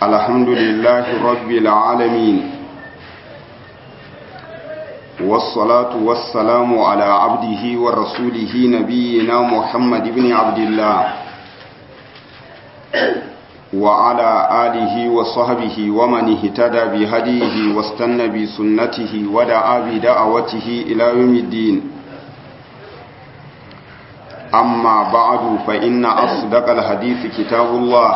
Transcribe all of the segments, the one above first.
الحمد لله رب العالمين والصلاة والسلام على عبده ورسوله نبينا محمد بن عبد الله وعلى آله وصحبه ومن اهتدى بهديه واستنى بسنته ودعا بدعوته إلى يوم الدين أما بعد فإن أصدق الحديث كتاب الله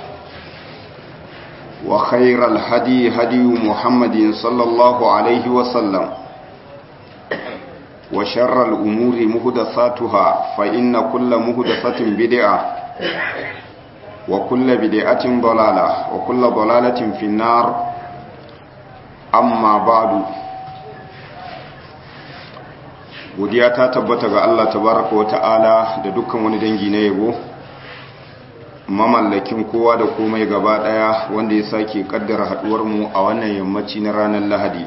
وخير الهدي هدي محمد صلى الله عليه وسلم وشر الأمور مهدثاتها فإن كل مهدثة بدعة وكل بدعة ضلالة وكل ضلالة في النار أما بعد godiya ta tabbata ga Allah tabaraka wa ta'ala da dukkan wani dangi na yabo mamallakin kowa da komai gaba daya wanda ya sake kaddara haduwar mu a wannan yammaci na ranar Lahadi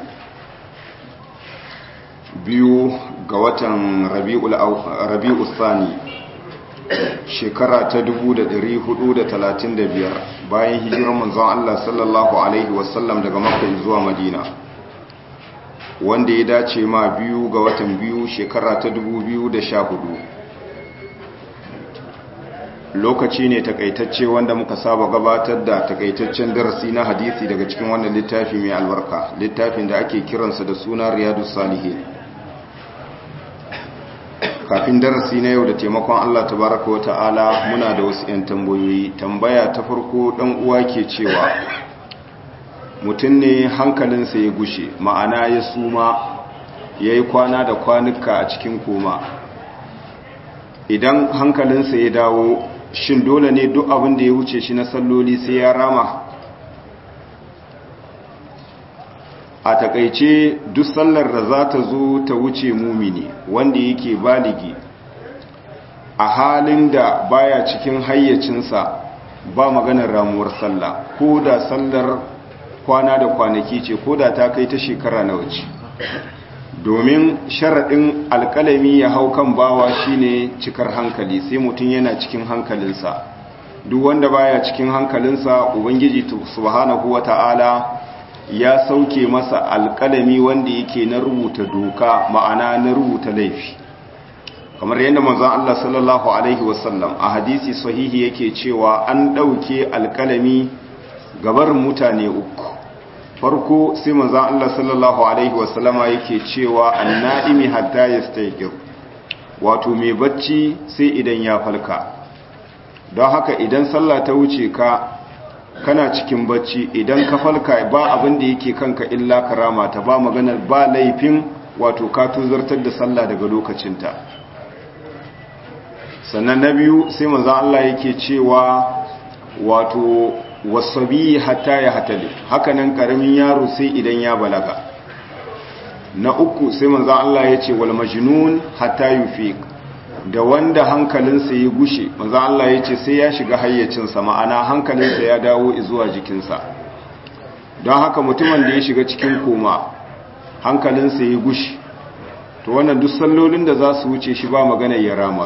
biyu ga watan Rabiul Rabiul Thani shekara ta 1435 bayan hijirar manzon Allah sallallahu alaihi wasallam daga Makka zuwa Madina wanda ya dace ma biyu ga watan biyu shekara ta 2014 lokaci ne takaitacce wanda muka saba gabatar da takaitaccen darasi na hadisi daga cikin wannan littafi mai albarka littafin da ake kiransa da suna riyadu salihin kafin darasi na yau da taimakon allah tabaraka wa ta'ala muna da wasu 'yan tambayoyi tambaya ta farko dan uwa ke cewa mutum ne hankalinsa ya gushe ma'ana ya suma ya yi kwana da kwanuka a cikin koma idan hankalinsa ya dawo shin dole ne duk abin da ya wuce shi na salloli sai ya rama a takaice duk sallar da za ta zo ta wuce mumini wanda yake baligi a halin da baya cikin hayyacinsa ba maganar ramuwar sallah ko da sallar kwana da kwanaki ce ko da ta kai ta shekara na wace domin sharaɗin alƙalami ya hau kan bawa shine cikar hankali sai mutum yana cikin hankalinsa duk wanda baya cikin hankalinsa ubangiji subhanahu wata'ala ya sauke masa alƙalami wanda yake na rubuta doka ma'ana na rubuta laifi kamar yadda manzon Allah sallallahu alaihi wasallam a hadisi sahihi yake cewa an ɗauke alƙalami gabar mutane uku farko sai manzan Allah sallallahu Alaihi wasallama yake cewa anna'imi hatta ya staikir wato mai bacci sai idan ya falka don haka idan sallah ta wuce ka kana cikin bacci idan ka falka ba abin da yake kanka illa karama ta ba maganar ba laifin wato ka tuzartar da sallah daga lokacinta sannan na biyu sai manzan Allah yake cewa wato wasabi hatta ya hatali hakanan karamin yaro sai idan ya balaga na uku sai manzo Allah ya ce wal majnun hatta yufiq da wanda hankalinsa ya gushe manzo Allah ya ce sai ya shiga hayyacinsa ma'ana hankalinsa ya dawo zuwa jikinsa don haka mutumin da ya shiga cikin koma hankalinsa ya gushe to wannan duk sallolin da za su wuce shi ba magana ya rama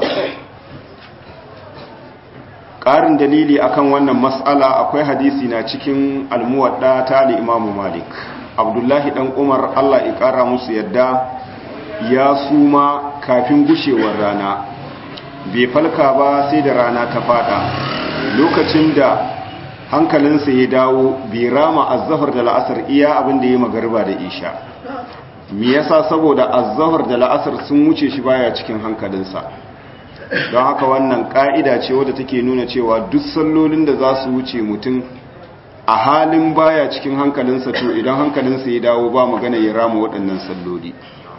ƙarin dalili akan wannan mas'ala akwai hadisi na cikin almuwadda ta imamu malik abdullahi dan umar allah ya ƙara musu yadda ya suma kafin gushewar rana bai falka ba sai da rana ta fada lokacin da hankalinsa ya dawo bai rama azzafar da la'asar iya abin da ya magarba da isha me yasa saboda azzafar da la'asar sun wuce shi baya cikin hankalinsa don haka wannan ƙa'ida ce wadda take nuna cewa duk sallolin da za su wuce mutum a halin baya cikin hankalinsa to idan hankalinsa ya dawo ba magana ya rama waɗannan salloli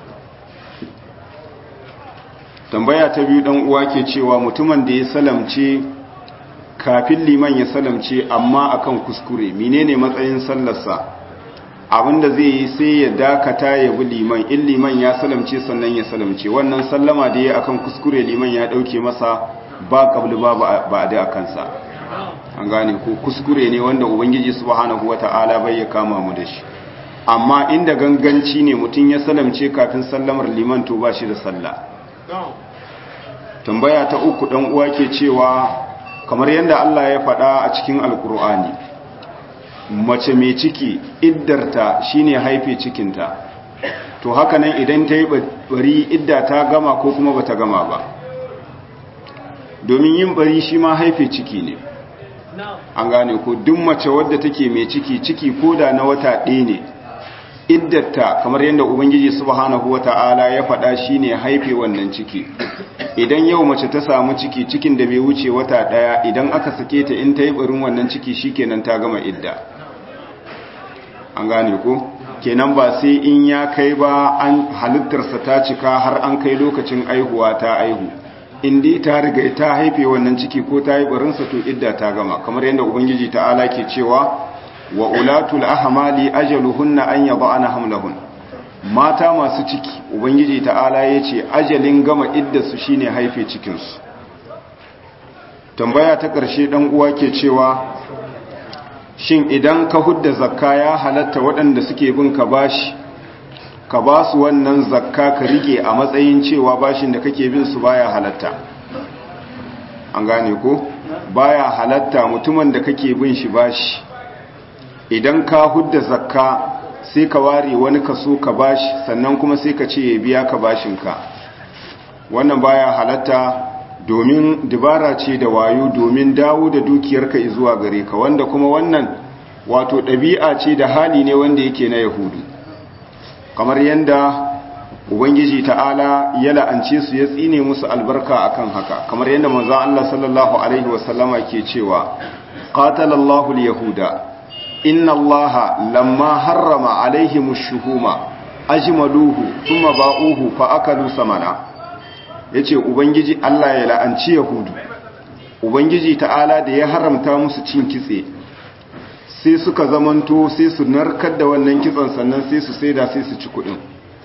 tambaya ta biyu ɗan uwa ke cewa mutumin da ya salamce kafin liman ya salamce amma akan kuskure menene matsayin sallarsa abinda zai yi sai ya dakata ya bi liman in liman ya salamce sannan ya salamce wannan sallama da ya akan kuskure liman ya dauke masa ba kabli ba ba da kansa an gane ko kuskure ne wanda ubangiji subhanahu wataala bai ya kama mu da shi amma inda ganganci ne mutum ya salamce kafin sallamar liman to ba shi da sallah tambaya ta uku dan uwa ke cewa kamar yadda Allah ya faɗa a cikin alkur'ani mace mai ciki iddarta shine haife cikinta to haka nan idan ta yi bari idda ta gama ko kuma bata gama ba domin yin bari shi ma haife ciki ne an gane ko duk mace wadda take mai ciki ciki koda na wata ɗaya ne iddarta kamar yadda ubangiji subhanahu wata'ala ya faɗa shine haife wannan ciki idan yau mace ta samu ciki cikin da bai wuce wata ɗaya idan aka sake ta in ta yi barin wannan ciki shikenan ta gama idda an gane ko kenan ba sai in ya kai ba an halittarsa ta cika har an kai lokacin aihuwa ta aihu inda ta riga ta haife wannan ciki ko ta yi barinsa to idda ta gama kamar yadda ubangiji ta'ala ke cewa wa ulatul ahmali ajaluhunna an yada'ana hamlahun mata masu ciki ubangiji ta'ala yace ajalin gama iddarsu shine haife cikin su tambaya ta ƙarshe dan uwa ke cewa shin idan ka hudda zakka ya halatta waɗanda suke bin ka bashi ka ba su wannan zakka ka rike a matsayin cewa bashin da kake bin su baya halatta an gane ko baya halatta mutumin da kake bin shi bashi idan ka hudda zakka sai ka ware wani kaso ka bashi sannan kuma sai ka ce ya biya ka bashinka wannan baya halatta domin dibara ce da wayo domin dawo da dukiyarka zuwa gare ka wanda kuma wannan wato ɗabi'a ce da hali ne wanda yake na yahudu kamar yadda ubangiji ta'ala ya la'ance su ya tsine musu albarka akan haka kamar yadda manzon Allah sallallahu alaihi wasallama ke cewa qatalallahu al-yahuda inna allaha lamma harrama alaihim ash-shuhuma ajmaluhu thumma ba'uhu fa akalu samana yace ubangiji Allah ya la'anci yahudu ubangiji ta'ala da ya haramta musu cin kitse sai suka zamanto sai su narkar da wannan kitson sannan sai su saida sai su ci kudin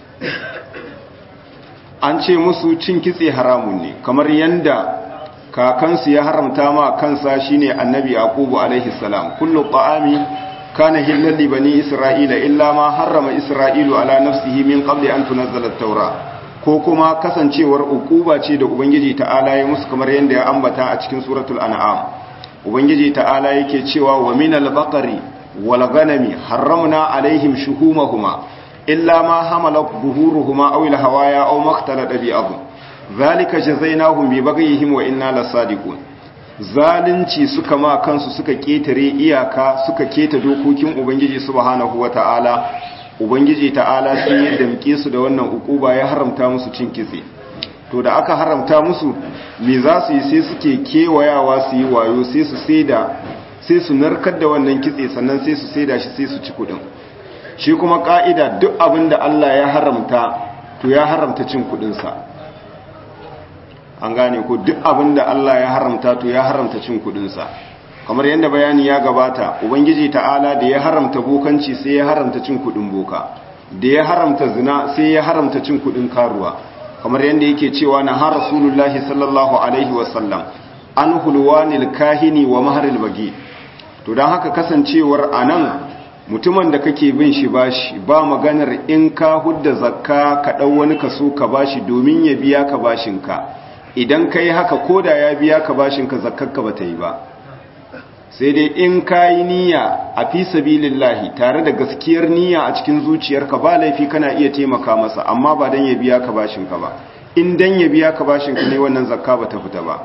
an ce musu cin kitse haramun ne kamar yanda kakansu ya haramta ma kansa shine annabi yaqubu alaihi salam kullu ta'ami kana hillal li bani isra'ila illa ma harrama isra'ilu ala nafsihi min qabli an tunzala at-taura ko kuma kasancewar ukuba ce da ubangiji ta'ala ya musu kamar yanda ya ambata a cikin suratul an'am ubangiji ta'ala yake cewa wa minal baqari wal ghanami harramna alaihim shuhumahuma illa ma hamalat buhuruhuma aw al hawaya aw maktalata bi abu zalika jazainahum bi baghihim wa inna lasadiqun zalunci suka ma kansu suka ketare iyaka suka keta dokokin ubangiji subhanahu wata'ala ubangiji ta'ala sai ya damke su da wannan ukuba ya haramta musu cin kitse to da aka haramta musu me za su yi sai suke kewayawa su yi wayo sai su saida sai su narkar da wannan kitse sannan sai su saida shi sai su ci kudin shi kuma ka'ida duk abin da Allah ya haramta to ya haramta cin kudinsa an gane ko duk abin da Allah ya haramta to ya haramta cin kudinsa kamar yadda bayani ya gabata ubangiji ta'ala da ya haramta bokanci sai ya haramta cin kudin boka da ya haramta zina sai ya haramta cin kudin karuwa kamar yadda yake cewa na har rasulullahi sallallahu alaihi wasallam an hulwanil kahini wa maharil bagi to don haka kasancewar anan mutumin da kake bin shi bashi ba maganar in ka hudda zakka ka ɗau wani kaso ka bashi domin ya biya ka bashinka idan ka yi haka koda ya biya ka bashinka zakkarka ba ta yi ba sai dai in ka yi niyya a fi sabilillahi tare da gaskiyar niyya a cikin zuciyarka ba laifi kana iya taimaka masa amma ba dan ya biya ka bashinka ba in dan ya biya ka bashinka ne wannan zakka ba ta fita ba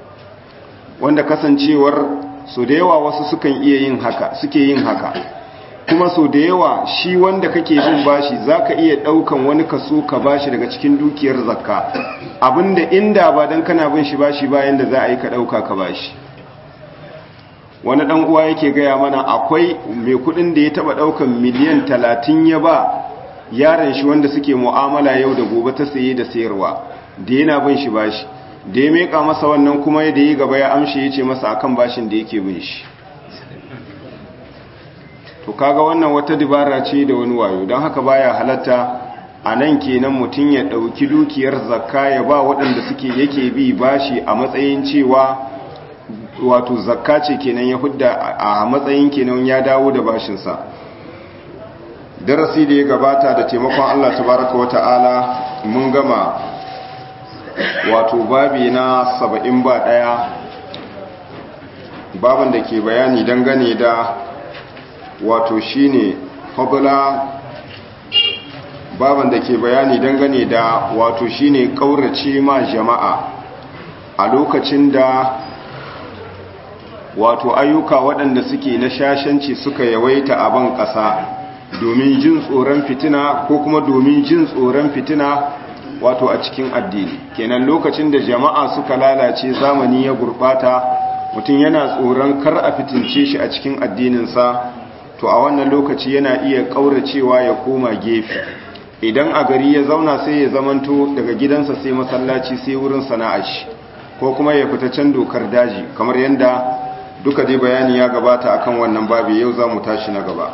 wanda kasancewar so da yawa wasu sukan iya yin haka suke yin haka kuma so da yawa shi wanda kake bin bashi zaka iya daukan wani kaso ka bashi daga cikin dukiyar zakka abinda inda ba dan kana bin shi bashi bayan da za a yi ka dauka ka bashi wani dan uwa yake gaya mana akwai mai kudin da ya taba daukan miliyan talatin ya ba yaron shi wanda suke mu'amala yau da gobe ta saye da sayarwa da yana bin shi bashi da ya meka masa wannan kuma da ya gaba ya amshi ya ce masa akan bashin da yake bin shi to kaga wannan wata dibara ce da wani wayo don haka baya halatta a nan kenan mutum ya ɗauki dukiyar zakka ya ba waɗanda suke yake bi bashi a matsayin cewa wato zakka ce kenan ya hudda a matsayin kenan ya dawo da bashinsa darasi da ya gabata da taimakon Allah tabaraka wa ta'ala mun gama wato babi na saba'in ba ɗaya baban da ke bayani dangane da wato shine fadla baban da ke bayani dangane da wato shine kaurace ma jama'a a lokacin da wato ayyuka waɗanda suke na shashanci suka yawaita a ban ƙasa domin jin tsoron fitina ko kuma domin jin tsoron fitina wato a cikin addini kenan lokacin da jama'a suka lalace zamani ya gurɓata mutum yana tsoron kar a fitince shi a cikin addininsa to a wannan lokaci yana iya ƙauracewa ya koma gefe idan a gari ya zauna sai ya zamanto daga gidansa sai masallaci sai wurin sana'ar shi ko kuma ya fita can dokar daji kamar yadda duka dai bayani ya gabata akan wannan babu yau za mu tashi na gaba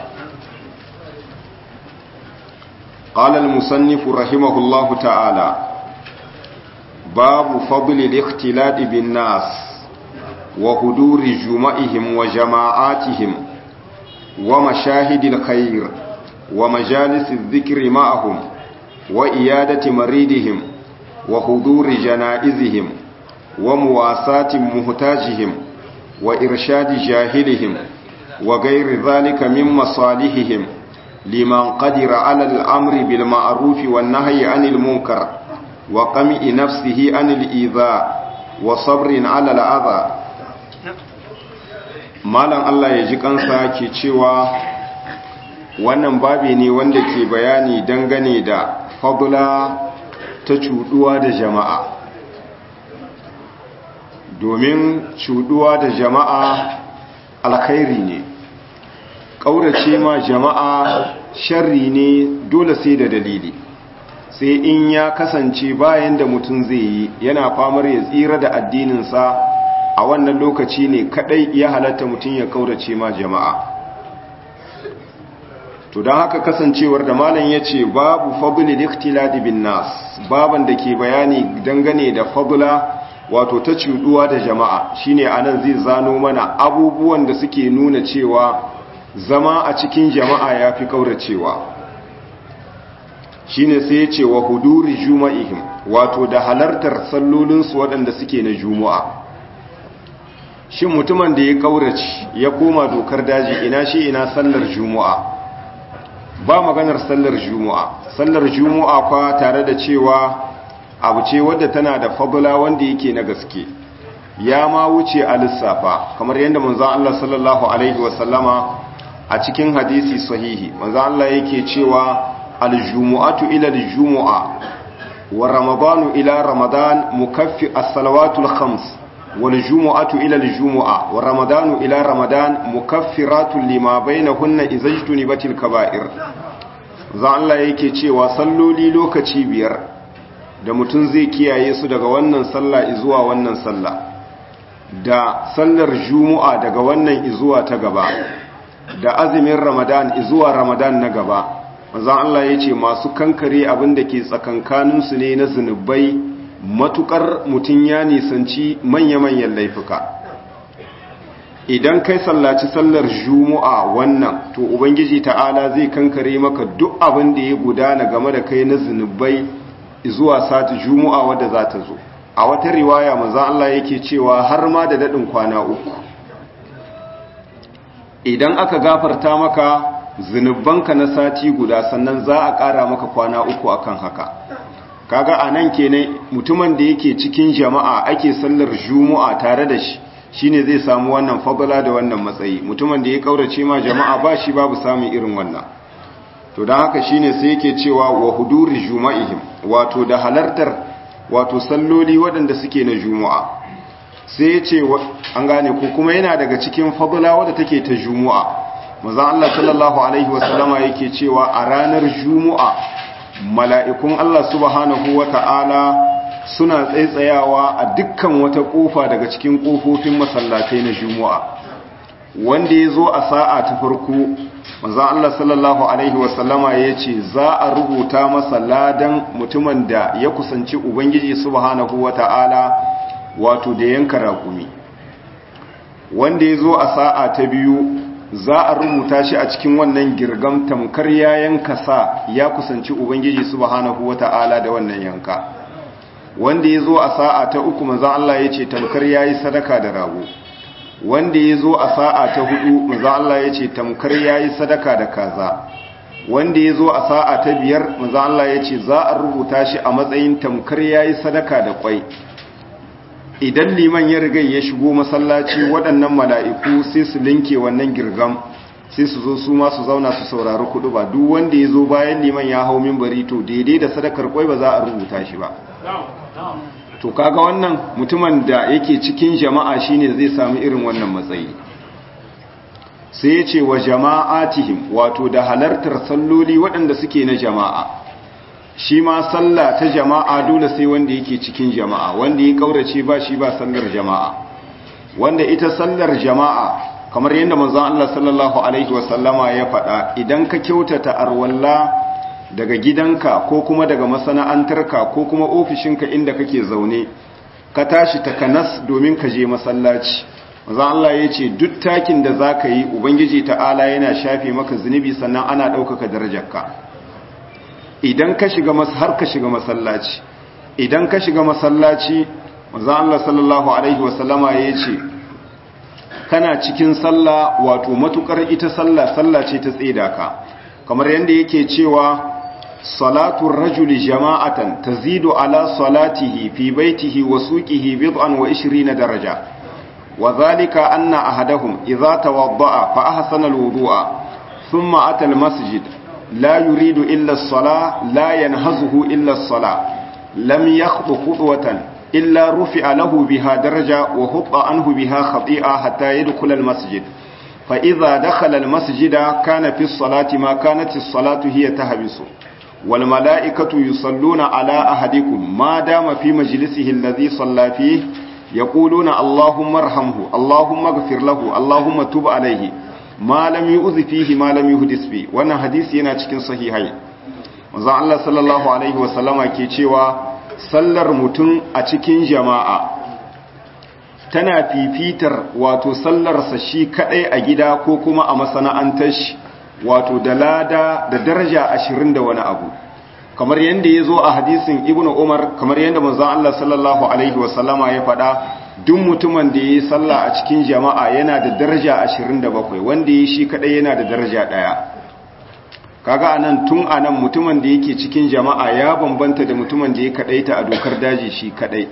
قال المصنف رحمه الله تعالى باب فضل الاختلاط بالناس وهدور جمعهم وجماعاتهم ومشاهد الخير ومجالس الذكر معهم وإيادة مريدهم وحضور جنائزهم ومواساة مهتاجهم وإرشاد جاهلهم وغير ذلك من مصالحهم لمن قدر على الأمر بالمعروف والنهي عن المنكر وقمع نفسه عن الإيذاء وصبر على الأذى malam Allah ya ji kansa ke cewa wannan babi ne wanda ke bayani dangane da fadula ta cuduwa da jama'a domin cuduwa da jama'a alkhairi ne ƙaurace ma jama'a sharri ne dole sai da dalili sai in ya kasance bayan da mutum zai yi yana famar ya tsira da addininsa a wannan lokaci ne kadai ya halatta mutum ya ƙaurace ma jama'a to don haka kasancewar da malam ya ce babu fadli liktiladi bin nas baban da ke bayani dangane da fadula wato ta cuduwa da jama'a shine anan zai zano mana abubuwan da suke nuna cewa zama a cikin jama'a ya fi kauracewa shine sai ya ce wa huduri juma'ihim wato da halartar sallolinsu waɗanda suke na juma'a shin mutumin da ya kaurace ya koma dokar daji ina shi ina sallar juma'a ba maganar sallar juma'a sallar juma'a kwa tare da cewa abu ce wadda tana da fadula wanda yake na gaske ya ma wuce a lissafa kamar yadda manzon Allah sallallahu alaihi wasallama a cikin hadisi sahihi manzon Allah yake cewa aljumu'atu ila aljumu'a wa ramadanu ila ramadan mukaffi as-salawatul khams wal jumu'atu ila aljumu'a wa ramadanu ila ramadan mukaffiratun lima bainahunna izajtunibatil kaba'ir zan Allah yake cewa salloli lokaci biyar da mutum zai kiyaye su daga wannan sallah izuwa wannan sallah da sallar jumu'a daga wannan izuwa ta gaba da azumin ramadan izuwa ramadan na gaba manzon Allah ya ce masu kankare abin da ke tsakankaninsu ne na zunubai matukar mutum ya nisanci manya-manyan laifuka idan kai sallaci sallar jumu'a wannan to ubangiji ta'ala zai kankare maka duk abin da ya gudana game da kai na zunubai zuwa sati jumu'a wadda za ta zo a wata riwaya manzon Allah yake cewa har ma da dadin kwana uku idan aka gafarta maka zunubanka na sati guda sannan za a ƙara maka kwana uku akan haka kaga anan kenan mutumin da yake cikin jama'a ake sallar jumu'a tare da shi shine zai samu wannan fadala da wannan matsayi mutumin da ya kaurace ma jama'a ba shi babu samun irin wannan to dan haka shine sai yake cewa wa huduri juma'ihim wato da halartar wato salloli waɗanda suke na juma'a sai ya ce an gane ko kuma yana daga cikin fadala wadda take ta juma'a maza Allah sallallahu alaihi wasallama yake cewa a ranar juma'a mala'ikun Allah subhanahu wata'ala suna tsaitsayawa a dukkan wata kofa daga cikin kofofin masallatai na juma'a wanda ya zo a sa'a ta farko maza Allah sallallahu alaihi wasallama ya ce za a rubuta masa ladan mutumin da ya kusanci ubangiji subhanahu wata'ala wato da yanka raƙumi wanda ya zo a sa'a ta biyu za a rubuta shi a cikin wannan girgam tamkar ya yanka sa ya kusanci ubangiji subhanahu wata'ala da wannan yanka wanda ya zo a sa'a ta uku manzan Allah ya ce tamkar ya yi sadaka da rago wanda ya zo a sa'a ta hudu maza Allah ya ce tamkar ya yi sadaka da kaza wanda ya zo a sa'a ta biyar maza Allah ya ce za a rubuta shi a matsayin tamkar ya yi sadaka da kwai idan liman ya riga ya shigo masallaci waɗannan mala'iku sai su linke wannan girgam sai su zo su ma su zauna su saurari kudu ba duk wanda ya zo bayan liman ya hau mimbari to daidai da sadakar kwai ba za a rubuta shi ba to kaga wannan mutumin da yake cikin jama'a shine zai samu irin wannan matsayi sai ya ce wa jama'atihim wato da halartar salloli waɗanda suke na jama'a shi ma sallah ta jama'a dole sai wanda yake cikin jama'a wanda ya kaurace ba shi ba sallar jama'a wanda ita sallar jama'a kamar yadda manzon Allah sallallahu alaihi wasallama ya faɗa idan ka kyautata arwalla daga gidanka ko kuma daga masana'antarka ko kuma ofishinka inda kake zaune ka tashi takanas domin ka je masallaci manzon Allah ya ce duk takin da zaka yi ubangiji ta'ala yana shafe maka zunubi sannan ana ɗaukaka darajarka idan ka shiga har ka shiga masallaci idan ka shiga masallaci manzon Allah sallallahu alaihi wasallama ya ce kana cikin sallah wato matukar ita sallah sallah ce ta tseda ka kamar yadda yake cewa salatu rajuli jama'atan tazidu ala salatihi fi baitihi wa suqihi bid'an wa 20 daraja wa zalika anna ahadahum idza tawadda'a fa ahsana alwudu'a thumma ata almasjid la yuridu illa as-salah la yanhazuhu illa as-salah lam yakhdu khutwatan إلا رفع له بها درجة وهط عنه بها خطيئة حتى يدخل المسجد فإذا دخل المسجد كان في الصلاة ما كانت الصلاة هي تهبس والملائكة يصلون على أحدكم ما دام في مجلسه الذي صلى فيه يقولون اللهم ارحمه اللهم اغفر له اللهم تب عليه ما لم يؤذ فيه ما لم يحدث فيه وانا حديث yana cikin sahihai manzo Allah sallallahu alaihi wasallama ke cewa sallar mutum a cikin jama'a tana fifitar wato sallarsa shi kadai a gida ko kuma a masana'antar shi wato da lada da daraja ashirin da wani abu kamar yadda ya zo a hadisin ibn umar kamar yadda manzon Allah sallallahu alaihi wasallama ya faɗa duk mutumin da ya yi sallah a cikin jama'a yana da daraja ashirin da bakwai wanda ya yi shi kadai yana da daraja ɗaya kaga anan tun anan mutumin da yake cikin jama'a ya bambanta da mutumin da ya kadaita a dokar daji shi kadai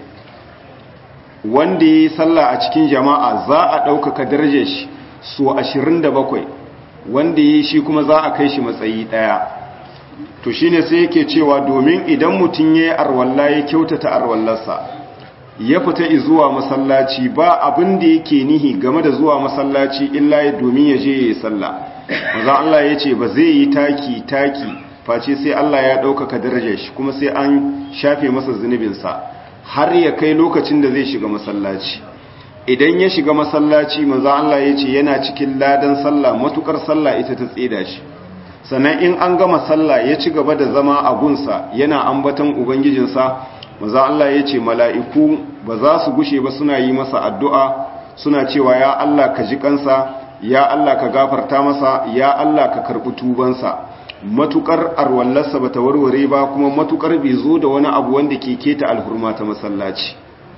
wanda yi sallah a cikin jama'a za a ɗaukaka darajar shi so 27 wanda yi shi kuma za a kai shi matsayi ɗaya to shine sai yake cewa domin idan mutum ya yi arwalla ya kyautata arwallarsa ya fita zuwa masallaci ba abin da yake nihi game da zuwa masallaci illa ya domin ya je ya yi sallah maza Allah ya ce ba zai yi taki taki face sai Allah ya ɗaukaka darajar shi kuma sai an shafe masa zunubinsa har ya kai lokacin da zai shiga masallaci idan ya shiga masallaci maza Allah ya ce yana cikin ladan sallah matukar sallah ita ta tseda shi sannan in an gama sallah ya ci gaba da zama a gunsa yana ambaton ubangijinsa maza Allah ya ce mala'iku ba za su gushe ba suna yi masa addu'a suna cewa ya Allah ka ji kansa ya Allah ka gafarta masa ya Allah ka karɓi tubansa matukar arwallarsa bata warware ba kuma matukar bai zo da wani abu wanda ke keta alhurma ta masallaci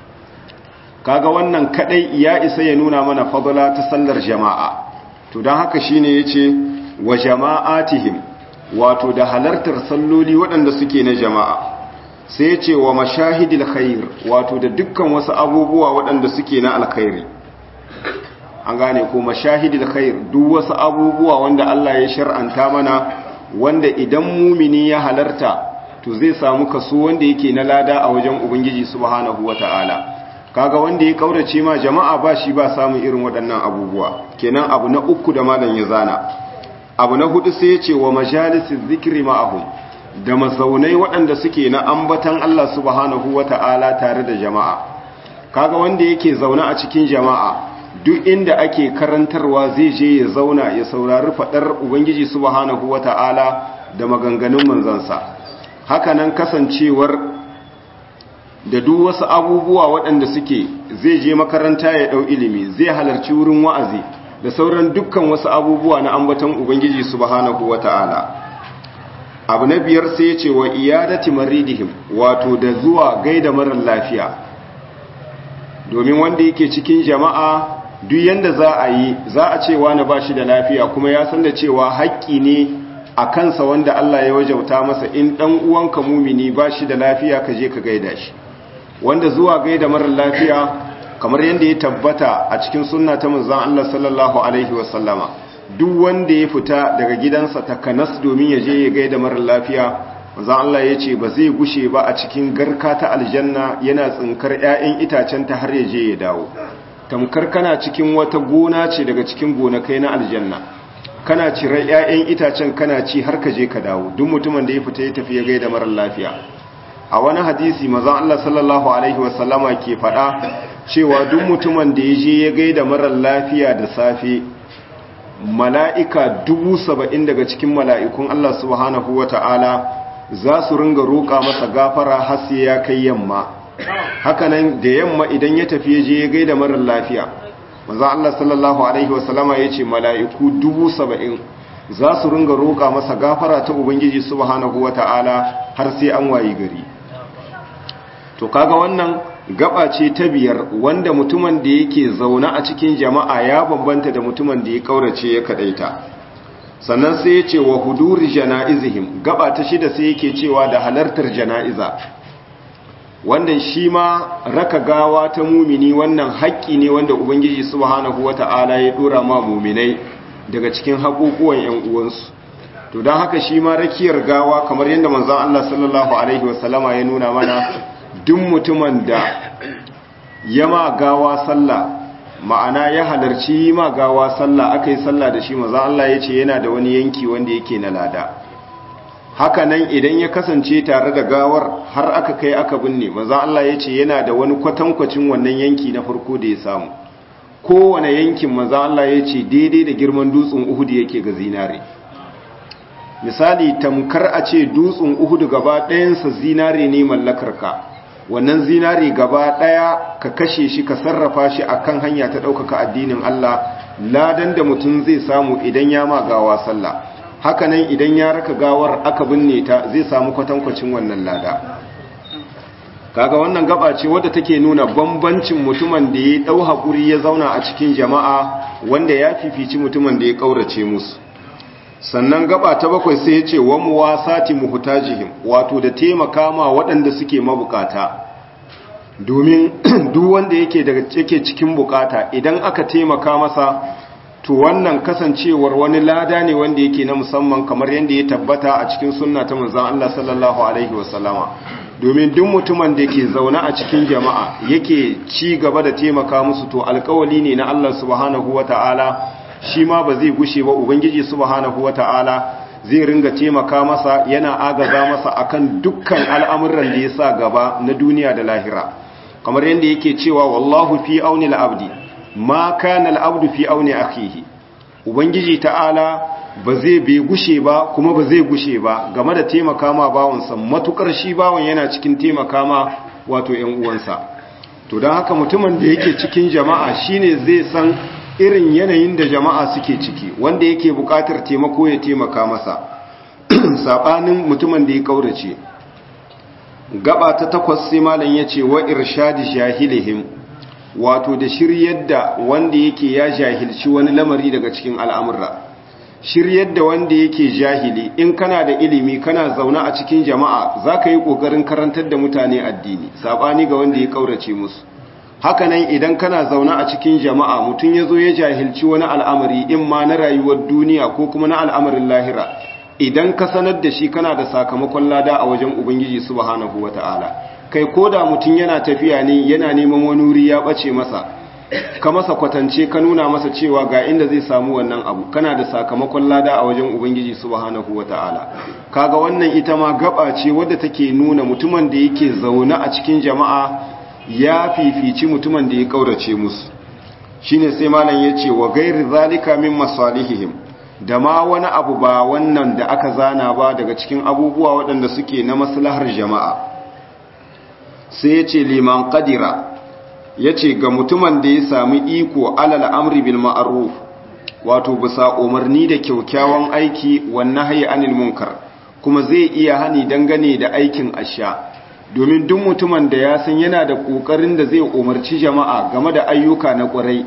kaga wannan kadai ya isa ya nuna mana fadala ta sallar jama'a to don haka shine yace wa jama'atihim wato da halartar salloli waɗanda suke na jama'a sai yace wa mashahidil khair wato da dukkan wasu abubuwa waɗanda suke na alkhairi an gane ko mashahidil khair duk wasu abubuwa wanda Allah ya shar'anta mana wanda idan mumini ya halarta to zai samu kaso wanda yake na lada a wajen ubangiji subhanahu wataala kaga wanda ya kaurace ma jama'a ba shi ba samun irin waɗannan abubuwa kenan abu na uku da malam ya zana abu na hudu sai ya ce wa majalisiz zikri ma'ahum da mazaunai waɗanda suke na ambatan Allah subhanahu wataala tare da jama'a kaga wanda yake zaune a cikin jama'a duk inda ake karantarwa zai je ya zauna ya saurari fadar ubangiji subhanahu wata'ala da maganganun manzansa hakanan kasancewar da duk wasu abubuwa waɗanda suke zai je makaranta ya ɗau ilimi zai halarci wurin wa'azi da sauran dukkan wasu abubuwa na ambaton ubangiji subhanahu wata'ala abu na biyar sai ya ce wa iyadati maridihim wato da zuwa gaida marar lafiya domin wanda yake cikin jama'a duk yanda za a yi za a ce wani ba shi da lafiya kuma ya san da cewa haƙƙi ne a kansa wanda Allah ya wajauta masa in ɗan uwanka mumini ba shi da lafiya ka je ka gaida shi wanda zuwa gaida marar lafiya kamar yadda ya tabbata a cikin sunna ta manzon Allah sallallahu alaihi wasallama duk wanda ya fita daga gidansa takanas domin ya je ya gaida marar lafiya manzon Allah ya ce ba zai gushe ba a cikin garka ta aljanna yana tsinkar 'ya'yan itacen ta har ya je ya dawo tamkar kana cikin wata gona ce daga cikin gonakai na aljanna kana cire 'ya'yan itacen kana ci har ka je ka dawo duk mutumin da ya fita ya tafi ya gaida marar lafiya a wani hadisi mazan Allah sallallahu alaihi wasallama ke faɗa cewa duk mutumin da ya je ya gaida marar lafiya da safe mala'ika dubu saba'in daga cikin mala'ikun Allah subhanahu wa ta'ala za su ringa roƙa masa gafara har sai ya kai yamma hakanan da yamma idan ya tafi ya je ya gaida marar lafiya maza Allah sallallahu Alaihi wasallama ya ce mala'iku dubu saba'in za su ringa roƙa masa gafara ta Ubangiji subhanahu wa ta'ala har sai an wayi gari to kaga wannan gaba ce ta biyar wanda mutumin da yake zaune a cikin jama'a ya bambanta da mutumin da ya kaurace ya kadaita sannan sai ya ce wa huduri jana'izihim gaba ta shida sai yake cewa da halartar jana'iza wannan shi ma raka gawa ta mumini wannan haƙƙi ne wanda ubangiji subhanahu wata'ala ya dora ma muminai daga cikin haƙoƙuwan ƴan uwansu to don haka shi ma rakiyar gawa kamar yadda manzon Allah sallallahu alaihi wasallama ya nuna mana duk mutumin da ya ma gawa sallah ma'ana ya halarci ma gawa sallah aka yi sallah da shi manzon Allah ya ce yana da wani yanki wanda yake na lada haka nan idan ya kasance tare da gawar har aka kai aka binne maza Allah ya ce yana da wani kwatankwacin wannan yanki na farko da ya samu kowane yankin maza Allah ya ce daidai da girman dutsen uhudu yake ga zinare misali tamkar a ce dutsen uhudu gaba ɗayansa zinare ne mallakarka wannan zinare gaba ɗaya ka kashe shi ka sarrafa shi akan hanya ta ɗaukaka addinin Allah ladan da mutum zai samu idan ya ma gawa sallah hakanan idan ya raka gawar aka binne ta zai samu kwatankwacin wannan lada kaga wannan gaba ce wadda take nuna bambancin mutumin da ya dau hakuri ya zauna a cikin jama'a wanda ya fifici mutumin da ya kaurace musu sannan gaba ta bakwai sai ya ce wa muwasati muhtajihim wato da taimaka ma waɗanda suke mabukata domin duk wanda yake daga yake cikin bukata idan aka taimaka masa to wannan kasancewar wani lada ne wanda yake na musamman kamar yadda ya tabbata a cikin sunna ta manzon Allah sallallahu alaihi wasallama domin duk mutumin da ke zaune a cikin jama'a yake ci gaba da taimaka musu to alkawali ne na Allah subhanahu wata'ala shi ma ba zai gushe ba ubangiji subhanahu wata'ala zai ringa taimaka masa yana agaza masa akan dukkan al'amuran da ya sa gaba na duniya da lahira kamar yadda yake cewa wallahu fi auni al-abdi ma kana al'abdu fi auni akhihi ubangiji ta'ala ba zai bai gushe ba kuma ba zai gushe ba game da taimaka ma bawansa matukar shi bawan yana cikin taimaka ma wato ‘yan uwansa to don haka mutumin da yake cikin jama'a shine zai san irin yanayin da jama'a suke ciki wanda yake buƙatar taimako ya taimaka masa saɓanin mutumin da ya ƙaurace gaba ta takwas sai malam ya ce wa irshadi jahilihim wato da shiryar da wanda yake ya jahilci wani lamari daga cikin al'amurra shiryar da wanda yake jahili in kana da ilimi kana zaune a cikin jama'a za ka yi ƙoƙarin karantar da mutane addini saɓani ga wanda ya ƙaurace musu hakanan idan kana zaune a cikin jama'a mutum ya zo ya jahilci wani al'amari in ma na rayuwar duniya ko kuma na al'amarin lahira idan ka sanar da shi kana da sakamakon lada a wajen ubangiji subhanahu wata'ala kai ko da mutum yana tafiya ne yana neman wani wuri ya ɓace masa ka masa kwatance ka nuna masa cewa ga inda zai samu wannan abu kana da sakamakon lada a wajen ubangiji subhanahu wata'ala kaga wannan ita ma gaba ce wadda take nuna mutumin da yake zaune a cikin jama'a ya fifici mutumin da ya kaurace musu shine sai malam yace wa ghairi zalika min masalihihim da ma wani abu ba wannan da aka zana ba daga cikin abubuwa waɗanda suke na maslahar jama'a sai yace liman qadira ya ce ga mutumin da ya sami iko alal amri bil ma'ruf wato bisa umarni da kyaukyawan aiki wannan hayi anil munkar kuma zai iya hani dangane da aikin asha domin duk mutumin da ya san yana da kokarin da zai umarci jama'a game da ayyuka na kwarai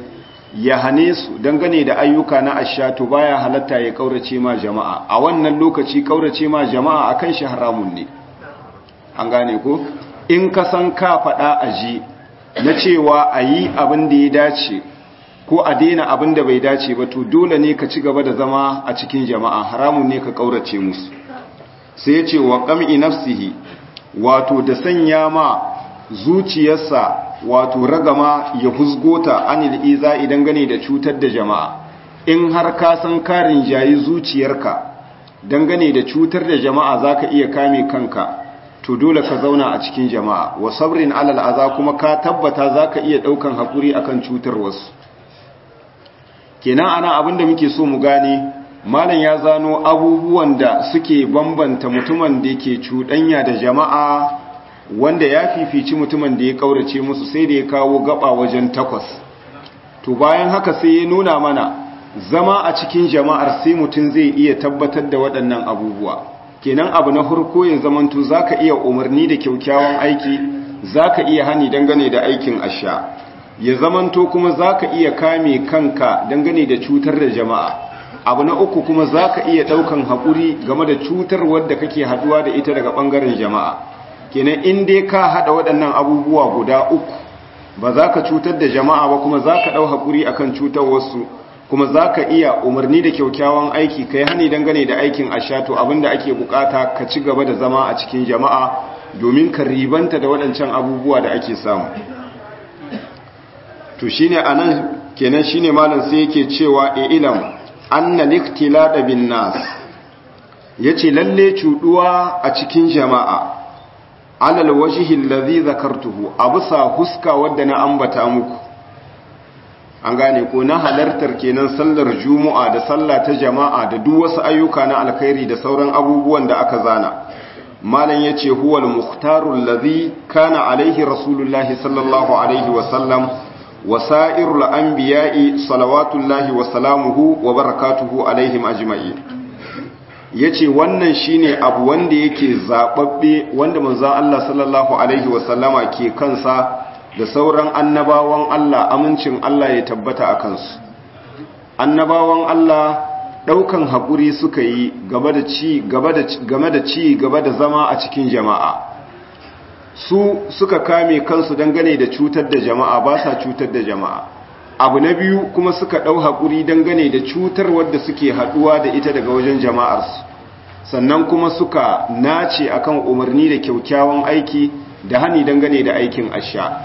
ya hane su dangane da ayyuka na asha to baya halatta ya kaurace ma jama'a a wannan lokaci kaurace ma jama'a akan shi haramun ne an gane ko in ka san ka faɗa a ji na cewa a yi abin da ya dace ko a daina abin da bai dace ba to dole ne ka ci gaba da zama a cikin jama'a haramun ne ka kaurace musu sai ya ce wa ƙam'i nafsihi wato da sanya ma zuciyarsa wato ragama ya husgota anil iza idan gane da cutar da jama'a in har ka san karin jayi zuciyarka dangane da cutar da jama'a zaka iya kame kanka to dole ka zauna a cikin jama'a wa sabrin alal aza kuma ka tabbata zaka iya daukan hakuri akan cutar wasu kenan ana abinda muke so mu gane malam ya zano abubuwan da suke bambanta mutumin da ke cuɗanya da jama'a wanda ya fifici mutumin da ya kaurace musu sai da ya kawo gaba wajen takwas to bayan haka sai ya nuna mana zama a cikin jama'ar sai mutum zai iya tabbatar da waɗannan abubuwa kenan abu na farko ya zamanto zaka iya umarni da kyaukyawan aiki zaka iya hani dangane da aikin asha ya zamanto kuma zaka iya kame kanka dangane da cutar da jama'a abu na uku kuma zaka iya daukan hakuri game da cutar wadda kake haduwa da ita daga bangaren jama'a kenan in dai ka hada waɗannan abubuwa guda uku ba za ka cutar da jama'a ba kuma za ka ɗau haƙuri a kan cutar wasu kuma za ka iya umarni da kyaukyawan aiki ka yi hani dangane da aikin ashato abinda ake bukata ka ci gaba da zama a cikin jama'a domin ka ribanta da waɗancan abubuwa da ake samu to shine anan kenan shine malam sai yake cewa e ilam anna liktilada bin nas yace lalle cuduwa a cikin jama'a alal wajihi allazi zakartuhu abusa huska wadda na ambata muku an gane ko na halartar kenan sallar juma'a da sallah ta jama'a da duk wasu ayyuka na alkhairi da sauran abubuwan da aka zana malam yace huwal muhtaru allazi kana alaihi rasulullahi sallallahu alaihi wa sallam wa sa'irul anbiya'i salawatullahi wa salamuhu wa barakatuhu alaihim ajma'in ya ce wannan shine abu wanda yake zaɓaɓɓe wanda manzan Allah sallallahu Alaihi wasallama ke kansa da sauran annabawan Allah amincin Allah ya tabbata a kansu annabawan Allah ɗaukan haƙuri suka yi game da ci gaba da zama a cikin jama'a su suka kame kansu dangane da cutar da jama'a ba sa cutar da jama'a abu na biyu kuma suka ɗau haƙuri dangane da cutar wadda suke haɗuwa da ita daga wajen jama'arsu sannan kuma suka nace akan umarni da kyaukyawan aiki da hani dangane da aikin asha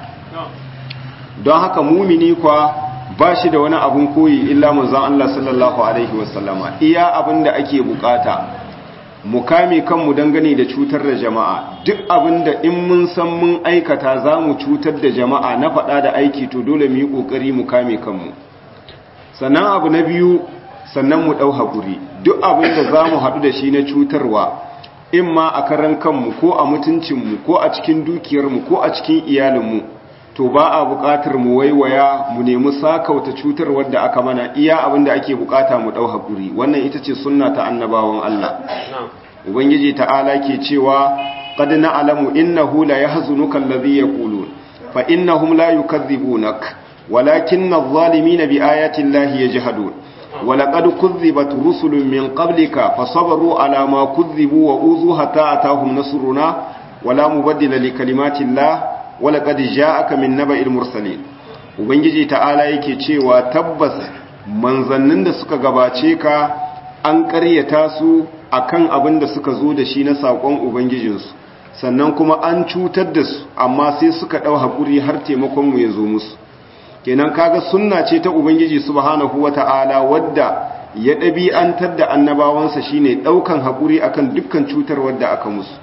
don haka mumini kwa ba shi da wani abun koyi illa manzon Allah sallallahu alaihi wasallama iya abin da ake bukata mu kame kanmu dangane da cutar da jama'a duk abin da in mun san mun aikata za mu cutar da jama'a na faɗa da aiki to dole mu yi ƙoƙari mu kame kanmu sannan abu na biyu sannan mu ɗau haƙuri duk abin da za mu haɗu da shi na cutarwa in ma a karan kanmu ko a mutuncinmu ko a cikin dukiyarmu ko a cikin iyalinmu to ba a buƙatar mu waiwaya mu nemi sakauta cutarwar da aka mana iya abin da ake buƙata mu ɗau haƙuri wannan ita ce sunna ta annabawan Allah ubangiji ta'ala ke cewa qad na'lamu innahu la yahzunuka alladhi yaqulun fa innahum la yukadhibunak walakinna adh-dhalimina biayati llahi yajhadun ولقد كذبت رسل من قبلك فصبروا على ما كذبوا وأوذوا حتى أتاهم نصرنا ولا مبدل لكلمات الله ولقد جاءك من نبأ المرسلين ubangiji ta'ala yake cewa tabbas manzannin da suka gabace ka an ƙaryata su akan abin da suka zo da shi na saƙon ubangijinsu sannan kuma an cutar da su amma sai suka ɗau haƙuri har taimakonmu ya zo musu kenan kaga sunna ce ta ubangiji subhanahu wata'ala wadda ya ɗabi'antar da annabawansa shine ɗaukan haƙuri akan dukkan cutar wadda aka musu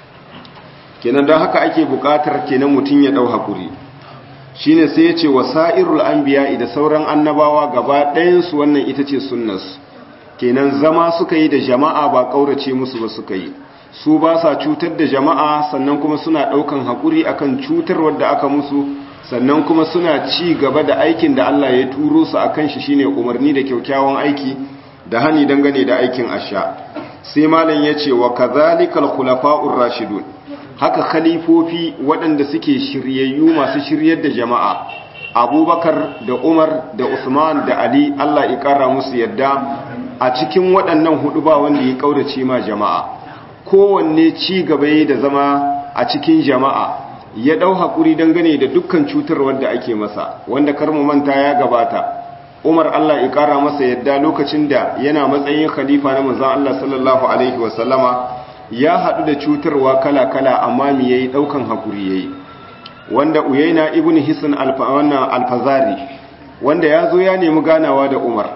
kenan don haka ake buƙatar kenan mutum ya ɗau haƙuri shine sai ya ce wasa'irul anbiya da sauran annabawa gaba ɗayansu wannan ita ce sunnarsu kenan zama suka yi da jama'a ba ƙaurace musu ba suka yi su ba sa cutar da jama'a sannan kuma suna ɗaukan haƙuri akan cutar wadda aka musu sannan kuma suna ci gaba da aikin da Allah ya turo su a kan shi shine umarni da kyaukyawan aiki da hani dangane da aikin asha sai malam ya ce wa kazalikal khulafa'ur rashidun haka khalifofi waɗanda suke shiryayyu masu shiryar da jama'a abubakar da umar da usman da ali allah ya kara musu yadda a cikin waɗannan hudu ba wanda ya ƙaurace ma jama'a kowanne ci gaba da zama a cikin jama'a ya ɗau haƙuri dangane da dukkan cutar wadda ake masa wanda karmu manta ya gabata umar allah ya ƙara masa yadda lokacin da yana matsayin khalifa na manzan allah sallallahu alaihi wasallama ya haɗu da cutarwa kala-kala amma mi ya yi ɗaukan haƙuri ya yi wanda uyaina ibn hisan alfazari wanda ya zo ya nemi ganawa da umar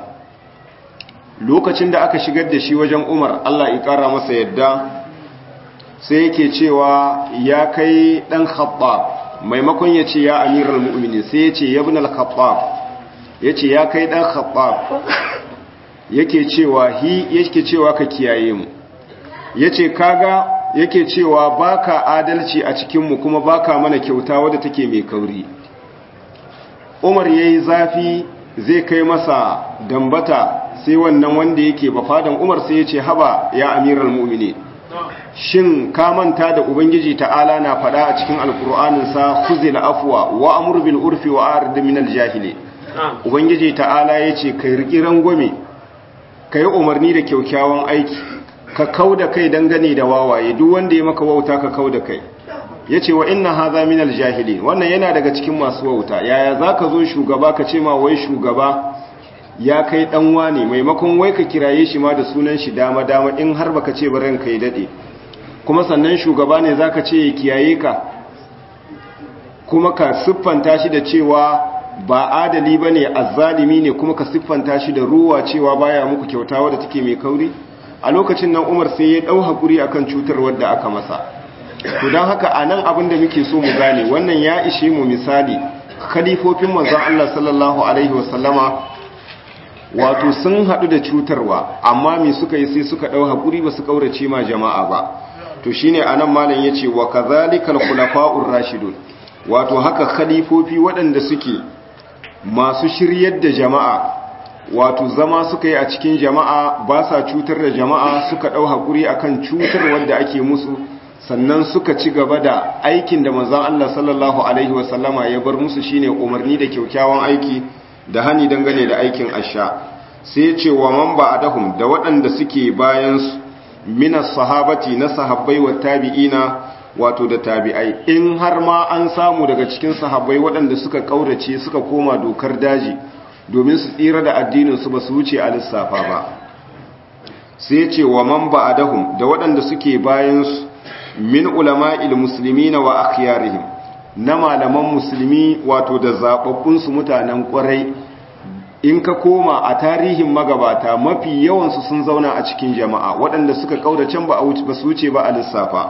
lokacin da aka shigar da shi wajen umar allah ya ƙara masa yadda sai yake cewa ya kai ɗan khattab maimakon ya ce ya amiral mu'mini sai ya ce ya bin al-khattab ya ce ya kai ɗan khattab yake cewa hi yake cewa ka kiyaye mu ya ce kaga yake cewa baka adalci a cikinmu kuma baka mana kyauta wadda take mai kauri umar ya yi zafi zai kai masa dambata sai wannan wanda yake bafadan umar sai ya ce haba ya amiral mu'mini shin ka manta da ubangiji ta'ala na faɗa a cikin alkur'aninsa khuzil afwa wa amur bil urfi wa arid min al jahili ubangiji ta'ala yace kai riki rangwame kai umarni da kyaukyawan aiki ka kauda kai dangane da wawaye duk wanda ya maka wauta ka kauda kai yace wa inna hadha min al jahili wannan yana daga cikin masu wauta yaya zaka zo shugaba ka ce ma wai shugaba ya kai dan wane maimakon wai ka kiraye shi ma da sunan shi dama dama in har baka ce ba ranka ya dade kuma sannan shugaba ne zaka ce ya kiyaye ka kuma ka siffanta shi da cewa ba adali bane azzalimi ne kuma ka siffanta shi da ruwa cewa baya muku kyauta wadda take mai kauri a lokacin nan Umar sai ya dau hakuri akan cutar wadda aka masa to dan haka anan abin da muke so mu gane wannan ya ishe mu misali khalifofin manzon Allah sallallahu alaihi wasallama wato sun haɗu da cutarwa amma me suka yi sai suka ɗau haƙuri ba su ƙaurace ma jama'a ba to shine anan malam yace wa kadhalikal khulafa'ur rashidun wato haka khalifofi waɗanda suke masu shiryar da jama'a wato zama suka yi a cikin jama'a ba sa cutar da jama'a suka ɗau haƙuri akan cutar wanda ake musu sannan suka ci gaba da aikin da manzon Allah sallallahu alaihi wasallama ya bar musu shine umarni da kyaukyawan aiki da hani dangane da aikin asha sai ce wa man ba'dahum da waɗanda suke bayan minas sahabati na sahabbai wa tabi'ina wato da tabi'ai in har ma an samu daga cikin sahabbai waɗanda suka kaurace suka koma dokar daji domin su tsira da addinin su ba su wuce a lissafa ba sai ce wa man ba'dahum da waɗanda suke bayan min ulama'il muslimina wa akhyarihim na malaman musulmi wato da zaɓaɓɓunsu mutanen ƙwarai in ka koma a tarihin magabata mafi yawansu sun zauna a cikin jama'a waɗanda suka ƙaudacen ba a su wuce ba a lissafa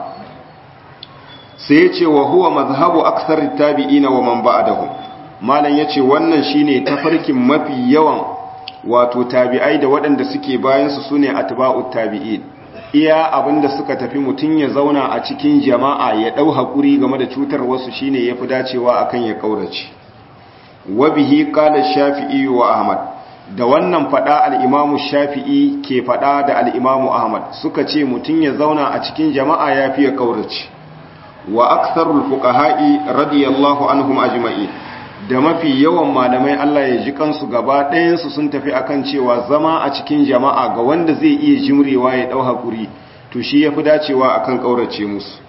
sai ce wa huwa mazhabu aksar tabi'ina wa man ba'dahu malam yace wannan shine tafarkin mafi yawan wato tabi'ai da waɗanda suke bayan su sune atba'ut tabi'in iya abinda suka tafi mutum ya zauna a cikin jama'a ya ɗau haƙuri game da cutar wasu shine ya fi dacewa akan ya ƙaurace wabihi ƙalar shafi'i wa ahmad da wannan faɗa al'imamu shafi'i ke faɗa da al'imamu ahmad suka ce mutum ya zauna a cikin jama'a ya fi ya ƙaurace wa aksarul fuqaha'i radiyallahu anhum ajma'i da mafi yawan malamai Allah ya ji kansu gaba ɗayansu sun tafi akan cewa zama a cikin jama'a ga wanda zai iya jimrewa ya ɗau haƙuri to shi ya fi dacewa akan ƙaurace musu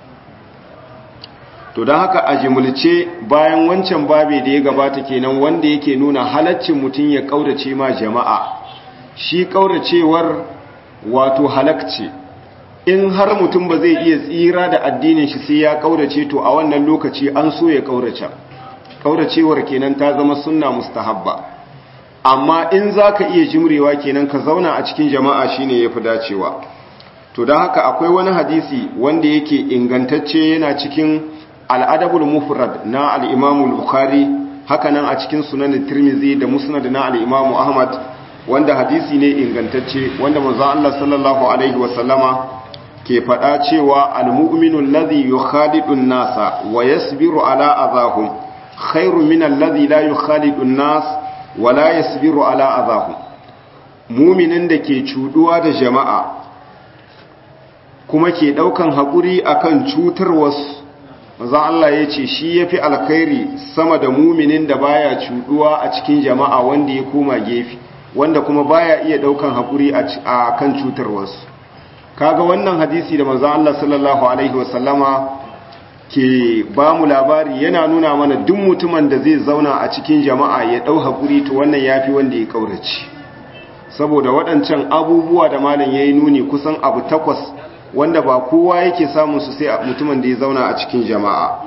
to don haka a jimulce bayan wancan babe da ya gabata kenan wanda yake nuna halaccin mutum ya ƙaurace ma jama'a shi ƙauracewar wato halakce in har mutum ba zai iya tsira da addinin shi sai ya ƙaurace to a wannan lokaci an so ya ƙaurace kauracewar kenan ta zama sunna mustahabba amma in zaka iya jimrewa kenan ka zauna a cikin jama'a shine yafi dacewa to dan haka akwai wani hadisi wanda yake ingantacce yana cikin al-adabul mufrad na al-imam al-bukhari hakanan a cikin sunan tirmizi da musnad na al-imam ahmad wanda hadisi ne ingantacce wanda manzo Allah sallallahu alaihi wasallama ke faɗa cewa al-mu'minu alladhi yukhadidu an-nasa wa yasbiru ala adahum khairu min alladhi la yukhalidu an-nas wa la yasbiru ala adahum mu'minin da ke cuduwa da jama'a kuma ke daukan hakuri akan cutar wasu manzon Allah ya ce shi yafi alkhairi sama da muminin da baya cuduwa a cikin jama'a wanda ya koma gefe wanda kuma baya iya daukan hakuri a kan cutar wasu kaga wannan hadisi da manzon Allah sallallahu alaihi wasallama ke ba mu labari yana nuna mana duk mutumin da zai zauna a cikin jama'a ya dau hakuri to wannan yafi wanda ya kaurace saboda waɗancan abubuwa da malam yayi nuni kusan abu takwas wanda ba kowa yake samun su sai mutumin da ya zauna a cikin jama'a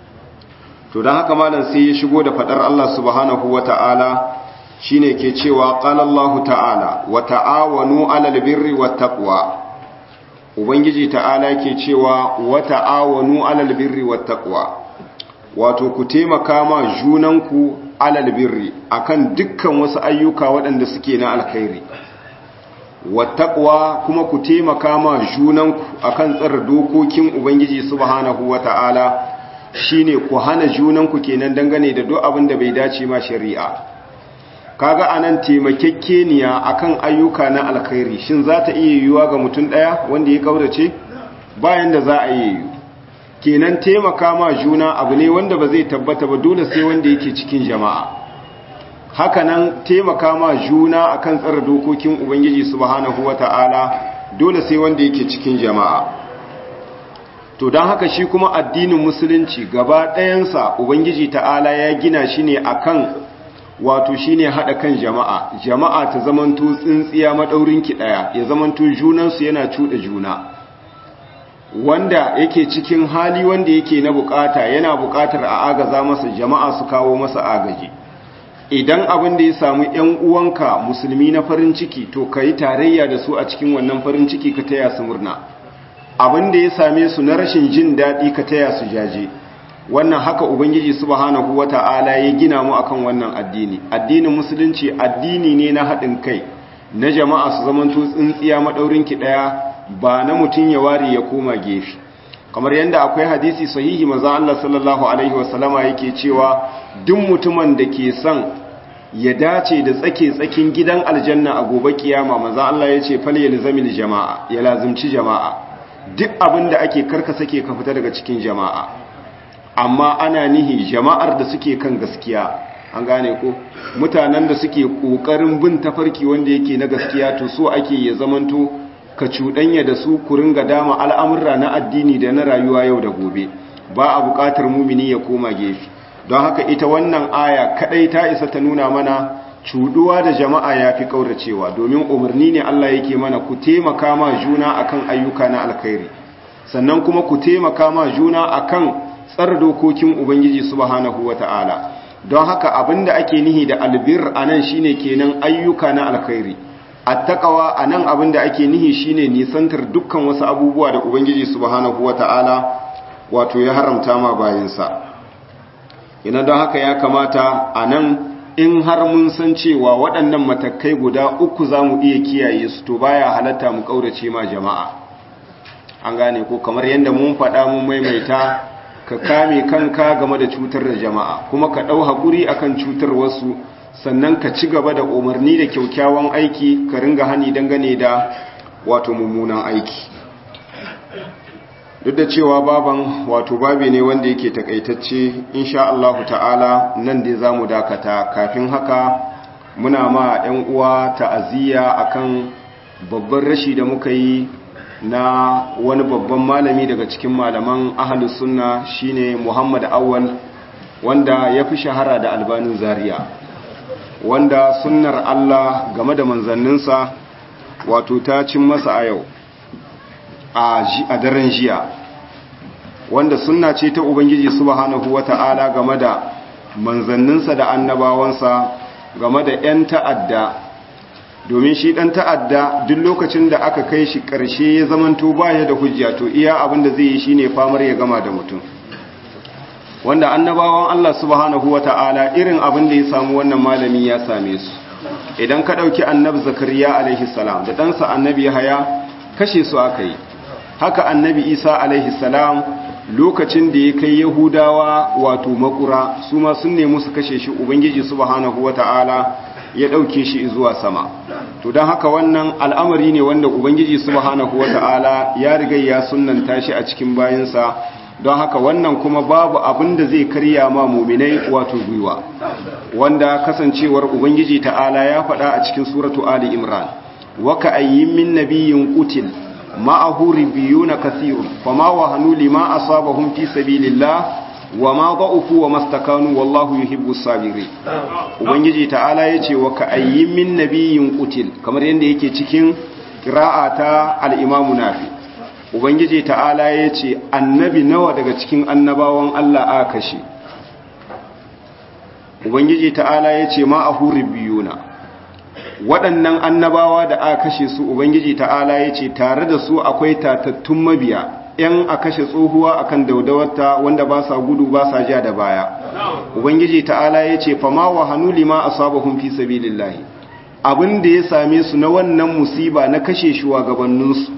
to don haka malam sai ya shigo da fadar Allah subhanahu wata'ala shine ke cewa qala Allah ta'ala wa ta'awanu 'alal birri wat taqwa ubangiji ta'ala ke cewa wa ta'awanu 'alal birri wat taqwa wato ku taimaka ma junanku 'alal birri akan dukkan wasu ayyuka waɗanda suke na alkhairi wattaqwa kuma ku taimaka ma junanku akan tsara dokokin ubangiji subhanahu wata'ala shine ku hana junanku kenan dangane da duk abin da bai dace ma shari'a kaga anan taimakekeniya akan ayyuka na alkhairi shin za ta iya yiwuwa ga mutum daya wanda ya kaurace bayan da za a yi kenan taimaka ma juna abu ne wanda ba zai tabbata ba dole sai wanda yake cikin jama'a hakanan taimaka ma juna akan tsara dokokin ubangiji subhanahu wata'ala dole sai wanda yake cikin jama'a to don haka shi kuma addinin musulunci gaba ɗayansa ubangiji ta'ala ya gina shi ne akan wato shine haɗa kan jama'a jama'a ta zamanto tsintsiya maɗaurinki ɗaya ya zamanto junansu yana cuɗa juna wanda yake cikin hali wanda yake na bukata yana bukatar a agaza masa jama'a su kawo masa agaji idan abin da ya samu ‘yan uwanka musulmi na farin ciki to ka yi tarayya da su a cikin wannan farin ciki ka taya su murna abin da ya same su na rashin jin daɗi ka taya su jaje wannan haka ubangiji subhanahu wata'ala ya gina mu akan wannan addini addinin musulunci addini ne na haɗin kai na jama'a su zamanto tsintsiya maɗaurinki ɗaya ba na mutum ya ware ya koma gefe kamar yadda akwai hadisi sahihi maza Allah sallallahu alaihi wasallama yake cewa duk mutumin da ke son ya dace da tsake tsakin gidan aljanna a gobe kiyama maza Allah ya ce fal yalzamil jama'a ya lazimci jama'a duk abin da ake karka sake ka fita daga cikin jama'a amma ana nihi jama'ar da suke kan gaskiya an gane ko mutanen da suke kokarin bin tafarki wanda yake na gaskiya to so ake ya zamanto ka cuɗanya da su ku ringa dama al'amurra na addini da na rayuwa yau da gobe ba a buƙatar mumini ya koma gefe don haka ita wannan aya kaɗai ta isa ta nuna mana cuɗuwa da jama'a ya fi ƙauracewa domin umarni ne Allah yake mana ku taimaka ma juna akan ayyuka na alkhairi sannan kuma ku taimaka ma juna akan tsar dokokin ubangiji subhanahu wata'ala don haka abinda ake nihi da albir anan shine kenan ayyuka na alkhairi attaqwa anan abinda ake nihi shine nisantar dukkan wasu abubuwa da ubangiji subhanahu wata'ala wato ya haramta ma bayinsa ina don haka ya kamata anan in har mun san cewa waɗannan matakai guda uku za mu iya kiyaye su to baya halatta mu ƙaurace ma jama'a an gane ko kamar yadda mun faɗa mun maimaita ka kame kanka game da cutar da jama'a kuma ka ɗau haƙuri akan cutar wasu sannan ka ci gaba da umarni da kyaukyawan aiki ka ringa hani dangane da wato mummunan aiki duk da cewa baban wato babi ne wanda yake takaitacce insha Allah ta'ala nan dai zamu dakata kafin haka muna ma 'yan uwa ta'aziyya akan babban rashi da muka yi na wani babban malami daga cikin malaman ahlus sunna shine Muhammad Awwal wanda ya fi shahara da albanin zaria wanda sunnar Allah game da manzanninsa wato ta cin masa a yau a daren jiya wanda sunna ce ta ubangiji subhanahu wata'ala game da manzanninsa da annabawansa game da 'yan ta'adda domin shi ɗan ta'adda duk lokacin da aka kai shi ƙarshe ya zamanto baya da hujja to iya abin da zai yi shine famar ya gama da mutum wanda annabawan Allah subhanahu wata'ala irin abin da ya samu wannan malami ya same su idan ka ɗauki annabi zakariya alaihi salam da ɗansa annabi haya kashe su aka yi haka annabi isa alaihi salam lokacin da ya kai yahudawa wato makura su ma sun nemi su kashe shi ubangiji subhanahu wata'ala ya ɗauke shi zuwa sama to don haka wannan al'amari ne wanda ubangiji subhanahu wata'ala ya riga ya sunnanta shi a cikin bayansa don haka wannan kuma babu abin da zai karya ma muminai wato gwiwa wanda kasancewar ubangiji ta'ala ya faɗa a cikin suratu ali imran waka ayyin min nabiyyin qutil ma'ahu ribiyuna kathirun fama wahanu lima asabahum fi sabilillah wama da'ufu wa mastakanu wallahu yuhibbus sabirin ubangiji ta'ala yace waka ayyin min nabiyyin qutil kamar yanda yake cikin qira'ata al-imam nafi ubangiji ta'ala yace annabi nawa daga cikin annabawan Allah aka kashe ubangiji ta'ala yace ma'ahu ribiyuna waɗannan annabawa da aka kashe su ubangiji ta'ala ya ce tare da su akwai tatattun mabiya ‘yan a kashe tsohuwa akan daudawarta wanda ba sa gudu ba sa ja da baya ubangiji ta'ala ya ce fama wa hannu lima a sabahun fi sabilillahi abin da ya same su na wannan musiba na kashe shugabanninsu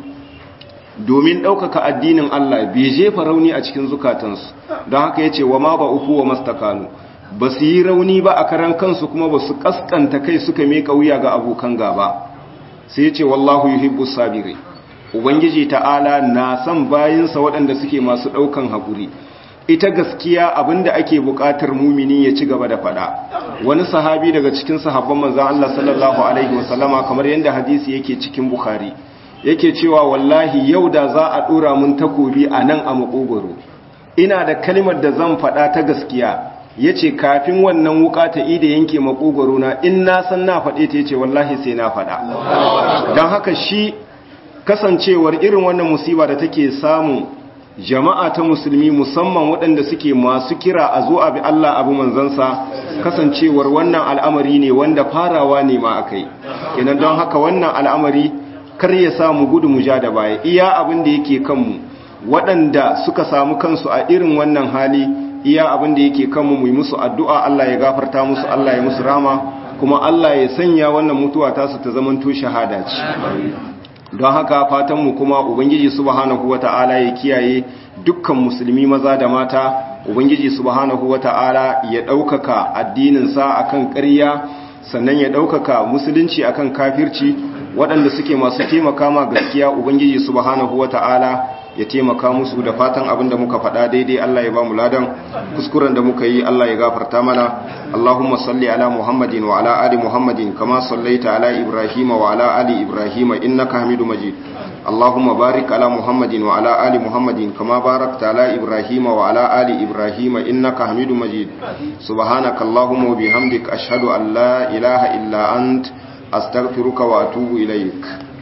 domin ɗaukaka addinin Allah bai jefa rauni a cikin zukatansu don haka ya ce wa ma ba uku wa mastakanu ba su yi rauni ba a karan kansu kuma ba su kaskanta kai suka meka wuya ga abokan gaba sai ce wallahu yuhibbu sabiri ubangiji ta'ala na son bayinsa waɗanda suke masu ɗaukan haƙuri ita gaskiya abinda ake buƙatar mumini ya ci gaba da faɗa wani sahabi daga cikin sahabban manzon Allah sallallahu alaihi wasallama kamar yadda hadisi yake cikin bukhari yake cewa wallahi yau da za a ɗora mun takobi a nan a makogoro ina da kalmar da zan faɗa ta gaskiya ya ce kafin wannan wuka ta ida yanke makogoro na in na san na faɗe ta ya ce wallahi sai na faɗa don haka shi kasancewar irin wannan musiba da take samun jama'a ta musulmi musamman waɗanda suke masu kira a zo abi Allah abu manzansa kasancewar wannan al'amari ne wanda farawa ne ma aka yi kenan don haka wannan al'amari kar ya samu gudu mu ja da baya iya abin da yake kanmu waɗanda suka samu kansu a irin wannan hali iya abin da yake kanmu mu yi musu addu'a Allah ya gafarta musu Allah ya musu rama kuma Allah ya sanya wannan mutuwa tasu ta zamanto shahada ce don haka fatanmu kuma ubangiji subhanahu wata'ala ya kiyaye dukkan musulmi maza da mata ubangiji subhanahu wata'ala ya ɗaukaka addininsa akan ƙarya sannan ya ɗaukaka musulunci akan kafirci waɗanda suke masu taimaka ma gaskiya ubangiji subhanahu wata'ala ya taimaka musu da fatan abin da muka faɗa daidai Allah ya ba mu ladan kuskuren da muka yi Allah ya gafarta mana Allahumma salli ala Muhammadin wa ala ali Muhammadin kama sallaita ala Ibrahim wa ala ali Ibrahim innaka Hamidu Majid Allahumma barik ala Muhammadin wa ala ali Muhammadin kama barakta ala Ibrahim wa ala ali Ibrahim innaka Hamidu Majid subhanaka Allahumma wa bihamdika ashhadu an la ilaha illa ant astaghfiruka wa atubu ilaik